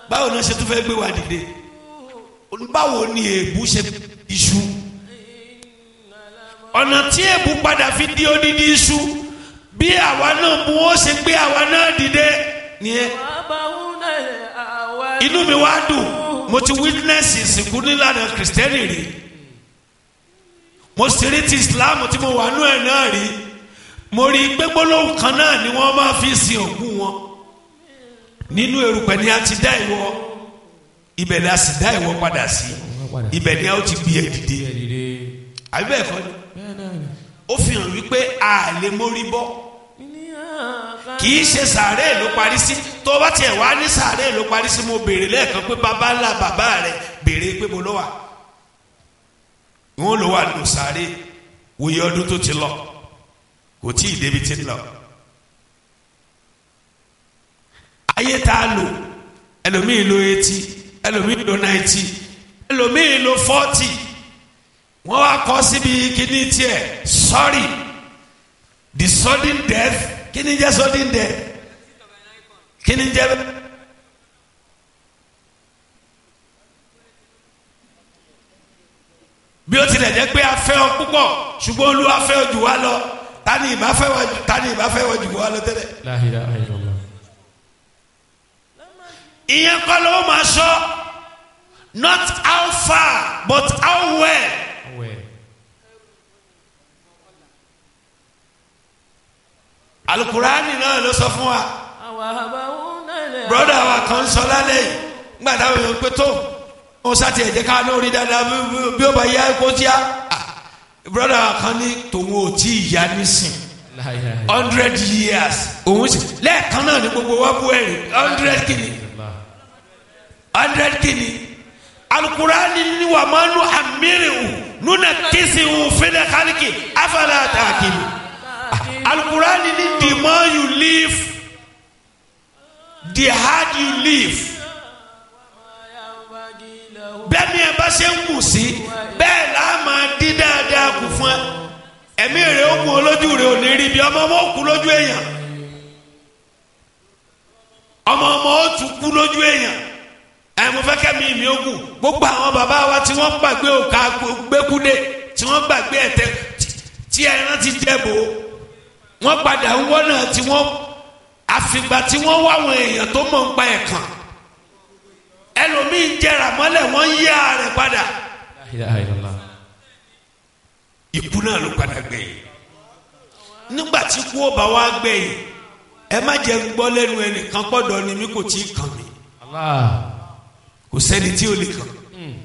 báwo náà ṣe tún fẹ́ gbé wa dìde báwo ni èébú ṣe iṣu ọ̀nà tí èébú padà fi di odidi iṣu bí àwa náà mú ó ṣe gbé àwa náà dìde nìyẹn inú mi wá dùn mo ti witness ìsìnkú nílànà kìrìsìtẹ́nì rí mo sì rí ti islam tí mo wà nú ẹ̀ náà rí mo rí i pé gbólóhùn kan náà ni wọ́n máa fi sin òkú wọn nínú erùpẹ̀ ni a ti dá ìwọ ibẹ̀ ni a sì dá ìwọ padà sí ibẹ̀ ni a ó ti gbé ẹ dìde àbí bẹ́ẹ̀ kọ́ ni ó fi hàn wípé a lè mórí bọ́ kì í ṣe sàárè ló parí sí tó bá tiẹ̀ wá ní sàárè ló parí sí mo béèrè lẹ́ẹ̀kan pé bàbá ńlá bàbá rẹ̀ béèrè pé mo lọ wà wọn lọ wà nù sàárè wòye ọdún tó ti lọ kò tí ì débi tí ń lọ ayé tá a lò ẹlòmíì lo eighty ẹlòmíì lo ninety ẹlòmíì lo forty wọ́n wá kọ́ síbi kíní tiẹ̀ sorry the sudden death kíní jẹ́ sudden death kíní jẹ́ bí ó tilẹ̀ jẹ́ pé a fẹ́ ọ púpọ̀ ṣùgbọ́n olúwa fẹ́ ọ jù wá lọ tani ìbá fẹ́ wọ tani ìbá fẹ́ wọ jù wá lọ tẹ́lẹ̀. La ilaha illallah. ìyẹn kọ́ ló máa sọ not how far but how well. Awẹ́. alukurani náà ló sọ fún wa broda wa kan sọ lálẹ́ yìí nígbà táwọn èèyàn pé tó wọn sátì ẹ̀jẹ̀ ká lórí dáadáa bí- bí- bí ó bá yá kó tíá broda wa kan ní tòun ò tí ì yá nísìn La ilaha illallah. hundred years òun sì lẹ́ẹ̀kan náà ní gbogbo wa bú ẹ̀rì hundred kìíní hundred kìíní alukurani ni wà máa nu amirihu nuna kisihu fẹlẹ kálíkì afẹlẹ àtàkìlì alukurani ni the more you live the hard you live bẹ́ẹ̀ ni ẹ bá ṣe ń kù sí bẹ́ẹ̀ là á máa dín dáadáa kù fún ẹ ẹ̀mí rẹ̀ ó kún olójú rẹ̀ ò ní rí bí ọmọ ọmọ ó kú lójú èèyàn ọmọ ọmọ ó tún kú lójú èèyàn ẹ mo fẹ́ kẹ́mi mi ó kù gbogbo àwọn bàbá wa tí wọ́n gbàgbé òkà gbẹ́kúdé tí wọ́n gbàgbé ẹ̀tẹ́ tí ẹran ti jẹ́bò wọ́n padà ń wọ́nà tí wọ́n àfìgbà tí wọ́n wá àwọn èèyàn tó mọ̀ ń pa ẹ̀kan ẹlòmíín jẹrà mọ́lẹ̀ wọ́n yí ààrẹ padà La ilaha illallah. ikú náà ló padà gbẹ̀yìn nígbà tí kú ó bá wá gbẹ̀yìn ẹ má jẹ́ ń gbọ́ lẹ́nu ẹnìkan pọ̀dọ̀ ni mí kò tí ì kàn mí Allah. kò sẹ́ni tí ò lè kàn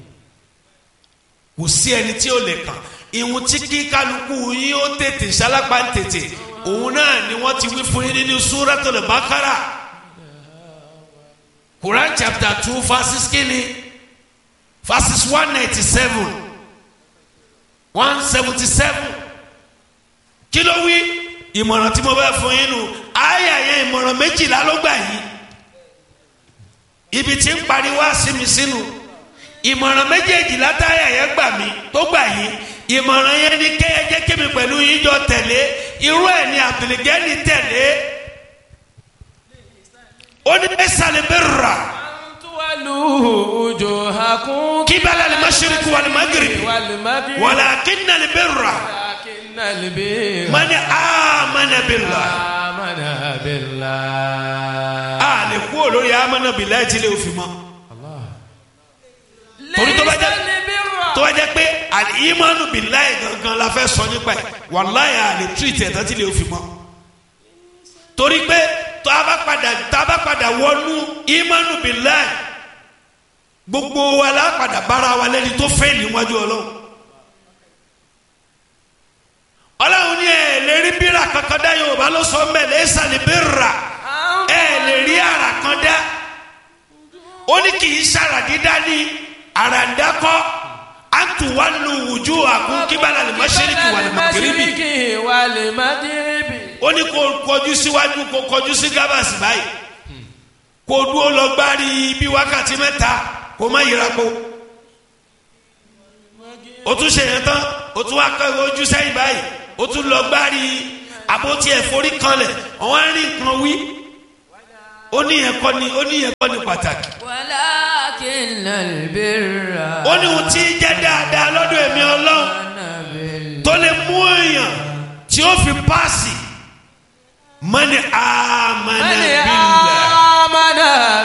kò sí ẹni tí ò lè kàn ìhun tí kí kálukú yín ó tètè sálápá ń tètè òun náà ni wọ́n ti wí fún yín nínú Suratul Baqara Quran chapter two verses kínní verses one ninety seven one seventy seven kí ló wí ìmọ̀ràn tí mo bá fún yín nù àyà yẹn ìmọ̀ràn méjìlá ló gbà yín ibi tí ń pariwo àsìmí sínú ìmọ̀ràn méjèèjì látàyà yẹn gbà mí tó gbà yín ìmọ̀ràn yẹn ni kẹ́yẹ jẹ́ kémi pẹ̀lú yín jọ tẹ̀lé irú ẹ̀ ni àbìlẹ̀gẹ́ni tẹ̀lé ó ní ẹ̀sàlẹ̀ bẹ́ẹ̀ rà Tuwalu wujuhakum kíbalà lè má ṣe kú wàlẹ̀ má gírì wal maghrib. wàlẹ̀ akínà lè bẹ́ẹ̀ rà Walakinnal birra mani amana billah amana billah. a lè kú olórí amana billah tí lè fi mọ́ Allah. torí tó bá jẹ́ Laysal birra. tó bá jẹ́ pé al-imanu billahi gangan la fẹ́ sọ nípa ẹ̀ wàláyé a lè tírìtì ẹ̀ tán tí lè fi mọ́ torí pé tó a bá padà tá a bá padà wọnú imanu billahi gbogbo wa la padà bára wa lẹ́ni tó fẹ́ níwájú ọlọ́run ọlọ́run ní ẹ̀ lè rí bírà kankan dá yorùbá ló sọ mẹ́ laysa al-birra ẹ̀ lè rí ara kan dá ó ní kì í ṣàrà dídá ní àràǹdákọ́ àtúwálù wùjú àkún kíbalà lè mọ́ṣẹ́ríkì wà lè mọ́gìrìbì Mashriqi wal maghribi. ó ní kó kọjú síwájú kó kọjú sí gábàsì báyìí kó dúró lọ gbárí bí wákàtí mẹ́ta kó má yíra po ó tún ṣe yẹn tán ó tún wá kọ́ ojú sẹ́yìn báyìí ó tún lọ gbárí àbótí ẹ̀fọ́rí kanlẹ̀ ọ̀wọ́n á rí nǹkan wí ó ní yẹn kọ́ ni ó ní yẹn kọ́ ni pàtàkì ولكن البر ó ní ohun tí ń jẹ́ dáadáa lọ́dọ̀ èmi ọlọ́run من tó lè mú èèyàn tí ó fi páàsì mọ́ni àmàna من bílẹ̀ آمن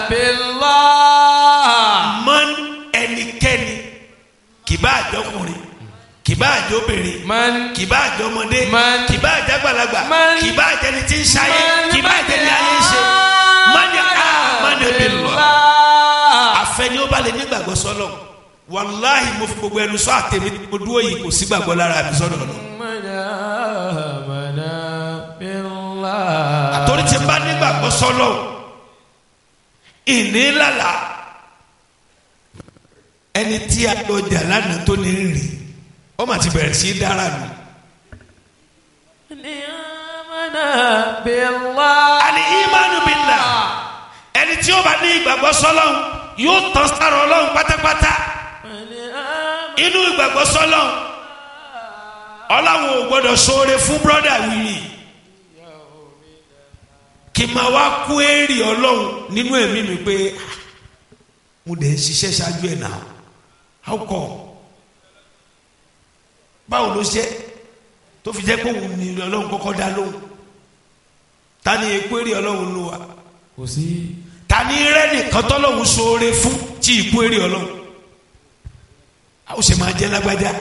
بالله mọ́n ẹnikẹ́ni kìbá àjọkùnrin kìbá àjọbìnrin من kìbá àjọmọdé Man. kìbá àjàgbàlagbà Man. kìbá àjẹni tí ń ṣayé من kìbá àjẹni ayé ń ṣe mọ́ni àmàna bílẹ̀ àfẹni ó bá lè nígbàgbọ́ sọ́lọ̀ wàláhì mo fi gbogbo ẹnu sọ àtẹ̀mí mo dúró yìí kò sí gbàgbọ́ lára mi sọ́dọ̀ lọ. من آمن بالله àtòrí tí n bá nígbàgbọ́ sọ́lọ̀ ìní lálà ẹni tí a lọ jà lánàá tó ní rìn ó mà ti bẹ̀rẹ̀ sí í dára nù. من آمن بالله àní ìmánu bìlà ẹni tí ó bá ní ìgbàgbọ́ sọ́lọ̀ yóò tán sára ọlọ́run pátápátá من آمن inú ìgbàgbọ́ sọ́lọ̀ ọlọ́run ò gbọ́dọ̀ ṣoore fún brọ́dà wìrì kì máa wá kú èrè ọlọ́run nínú ẹ̀mí mi pé "Ah, mo dẹ̀ ń ṣiṣẹ́ ṣáájú ẹ̀ náà how come báwo ló ṣe tó fi jẹ́ pé òun ni ọlọ́run kọ́kọ́ dá lóhùn ta ni ekú èrè ọlọ́run ló wà kò sí ta ni rẹ́ nìkan tọ́lọ́run ṣoore fún tí ìkú èrè ọlọ́run a ó ṣe máa jẹ́ lágbájá.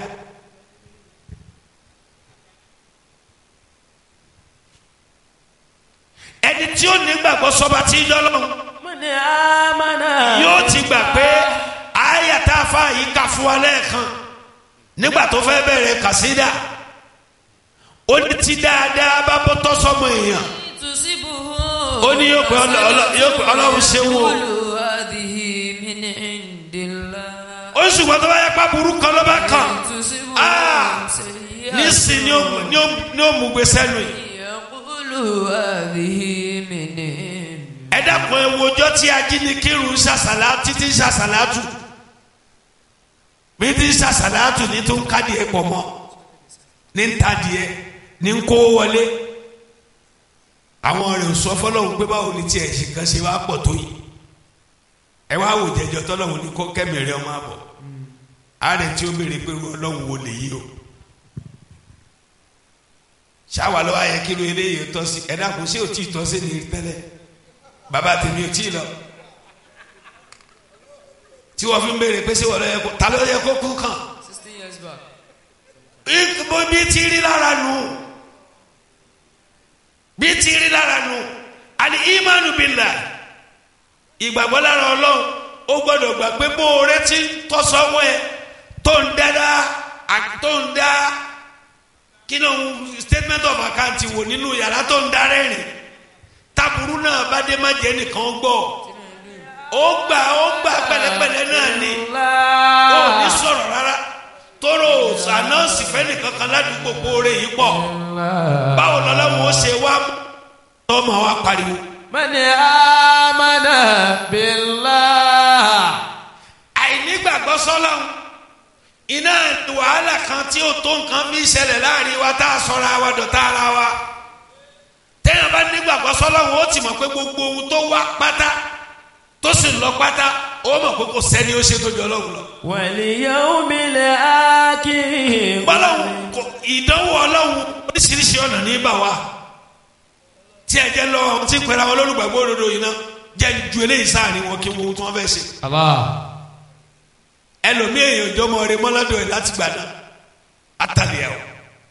ẹni tí ó nígbàgbọ́ sọba tí ń dọ́lọ́run من آمن yóò ti gbà pé àyà tá a fa yìí kà fún wa lẹ́ẹ̀kan nígbà tó fẹ́ bẹ̀rẹ̀ kàsídà ó ní tí dáadáa bá bọ́ tọ́ sọmọ èèyàn تصبه ó ní yóò pé ọlọ- ọlọ- yóò pé ọlọ́run ṣe wò ó يقول هذه من عند الله ó ṣùgbọ́n tó bá yẹ pa burú kan ló bá kàn تصبه Ah! سيئة nísìn ni ó mú- ni ó- ni ó mú gbé sẹ́nu yìí يقول هذه من عند ẹ dákun ẹ wo ọjọ́ tí ajínigbìrún ṣàṣàlá títí ṣàṣàlátù bí tí ṣàṣàlátù ní tó ń kádìẹ pọ̀ mọ́ ní ń tadìẹ ní ń kó wọlé àwọn rẹ̀ ò sọ fọlọ́hún pé báwo ni tiẹ̀ ṣe kan ṣe wá pọ̀ tó yìí ẹ wá wò jẹjọ tọ́lọ́hún ní kó kẹ́mìrì ọmọ àbọ̀ ààrẹ tí ó béèrè pé ọlọ́hún wo lè yí o ṣáwa lọ́wọ́ ayẹ kí ló eléyìí tọ́ sí ẹ dákun ṣé ò tí ì tọ́ sí ni tẹ́lẹ̀ bàbá tèmi ò tí ì lọ tí wọ́n fi ń béèrè pé ṣé wọ́n lọ yẹ kó ta ló yẹ kó kú kàn sixteen years back. ìbò bí ti rí lára nù bí ti rí lára nù àní ìmánu bìlà ìgbàgbọ́ lára ọlọ́run ó gbọ́dọ̀ gbà pé bó o retí tọ́sọ́wọ́ ẹ tó ń dáadáa à- tó ń dá kí ló ń statement of account wò nínú yàrá tó ń dá rẹ́rìn taburu náà bá dé má jẹ́ nìkan gbọ́ ó gbà ó gbà pẹ̀lẹ́pẹ̀lẹ́ náà ni ó ní sọ̀rọ̀ rárá tóró ànáǹsì fẹ́ni kankan ládùúgbò kóore yìí pọ̀ báwo lọ́lọ́wọ́ ó ṣe wá tọ́mọ wa pariwo. من آمن بالله àìnígbàgbọ́ sọ́lọ́hún iná wàhálà kan tí ó tó nǹkan fi ṣẹlẹ̀ láàrin wa tá a sọra wa dọ̀tá ara wa téèyàn bá nígbàgbọ́ sọ́lọ́hún ó ti mọ̀ pé gbogbo ohun tó wá pátá tó sì lọ pátá ó mọ̀ pé kò sẹ́ni ó ṣe tó jọ ọlọ́run lọ. واليوم الآخر bọ́lọ́hún kò ìdánwò ọlọ́hún oríṣiríṣi ọ̀nà ní bà wá tí ẹ jẹ́ lọ́wọ́ tí ń pẹ́ra wọn lólùgbàgbọ́ òdodo yìí náà jẹ́ ju eléyìí sáàrin wọn kí wọ́n ohun tí wọ́n fẹ́ ṣe. الله ẹlòmíì èèyàn ìjọmọ rẹ mọ́ládọ̀ ẹ̀ láti gbà náà àtàlẹ́ ẹ̀ o.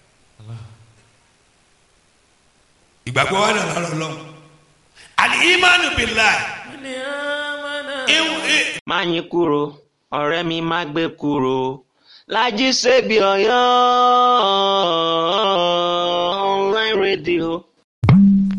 ìgbàgbọ́ wa nà lọ́rọ̀ lọ́wọ́ àlì ìmánu bìlá من آمن má yín kúrò ọ̀rẹ́ mi má gbé kúrò Lájí Ṣebí Ọ̀yọ́ online radio